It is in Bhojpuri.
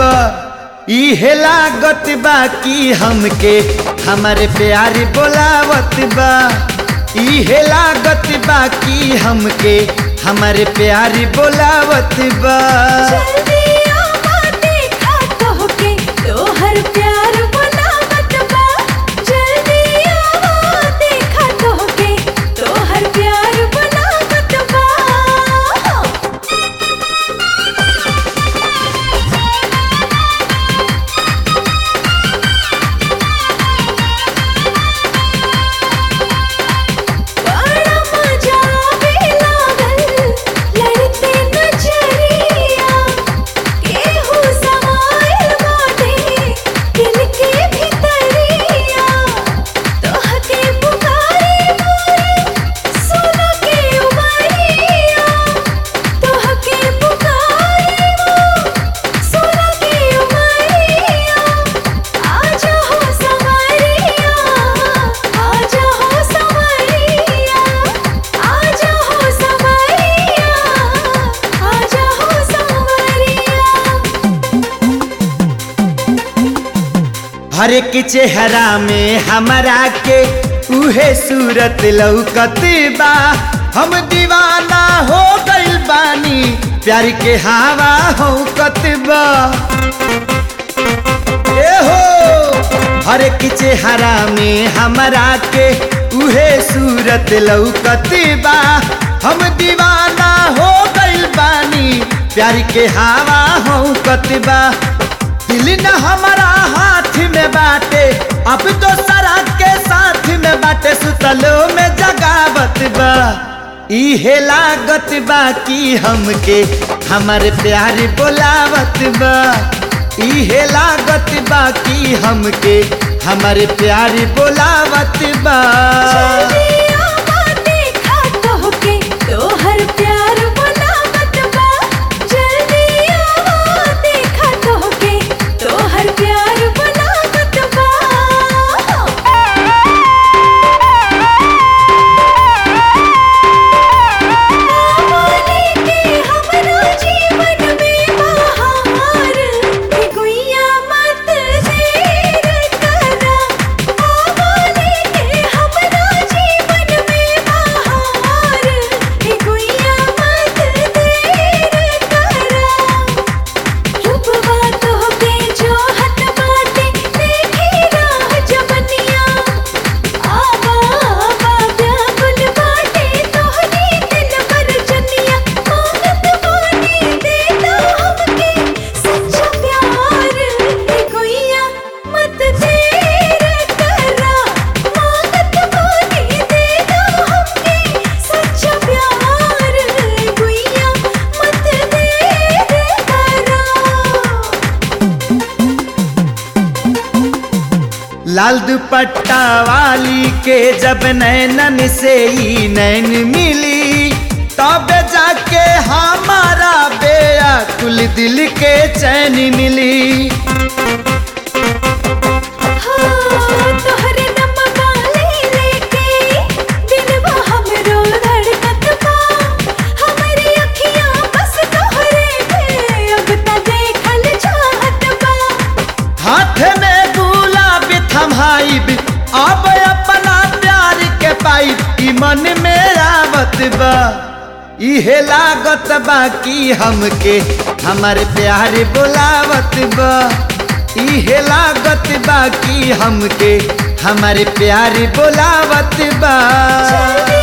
बा इहे लागत बा कि हमके हमारे प्यारी बोलावत बा इहे लागत बा कि हमके हमारे प्यारी बोलावत बा जल्दी आवा देखा तोहके तोहर प्यार बनावत बा जल्दी आवा देखा तोहके तोहर प्यार बनावत बा बड़ा मजा आवे लागल लड़ते नजरिया केहू समाइल बाटे दिल के भितरिया तोहके पुकारे मोरे सुन के उमरिया तोहके पुकारे मोरे सुन के उमरिया आजा हो संवरिया आजा हो संवरिया आजा हो संवरिया आजा हो संवरिया हर एक चेहरा में हमारा के उहे सूरत लौकत बा हम दीवाना हो गइल बानी प्यार के हवा हो बा ए हो हर एक चेहरा में हमारा के उहे सूरत लौकत बा हम दीवाना हो गइल बानी प्यार के हवा हो बा दिल न हमारा हाथ में बाटे अब तो सरा के साथ में बाटे सुतलो में जगावत बा इहे लागत बा कि हमके हमारे प्यार बोलावत बा इहे लागत बा कि हमके हमारे प्यार बोलावत बा जल्दी आवा देखा तोहके तोहर प्यार बनावत बा जल्दी आवा देखा तोहके तोहर प्यार बनावत बा आवाने के हमरा जीवन में बहार हे गुइया मत देर करा आवाने के हमरा जीवन में बहार हे गुइया मत देर करा रूपवा तोहके जोहत बाटे देखी राह जवनिया आवा आवा व्याकुल बाटे तोहरी दिल पर जनिया मांगत बानी देता हमके सच्चा प्यार हे गुइया मत देर करा मांगत बानी देता हमके सच्चा प्यार हे गुइया मत देर करा लाल दुपट्टा वाली के जब नैनन से ही नैन मिली तब जाके हमारा बेअकुल दिल के चैन मिली तोहरे नमवा ले लेके दिलवा हमरो धड़कत बा हमरी अखियां बस तोहरे पे अब त देखल चाहत बा हाथ में गुलाब थमाइब अब अपना प्यार के पाइब ई मन में आवत बा इहे लागत बा कि हमके हमारे प्यार बोलावत बा इहे लागत बा कि हमके हमारे प्यार बोलावत बा जल्दी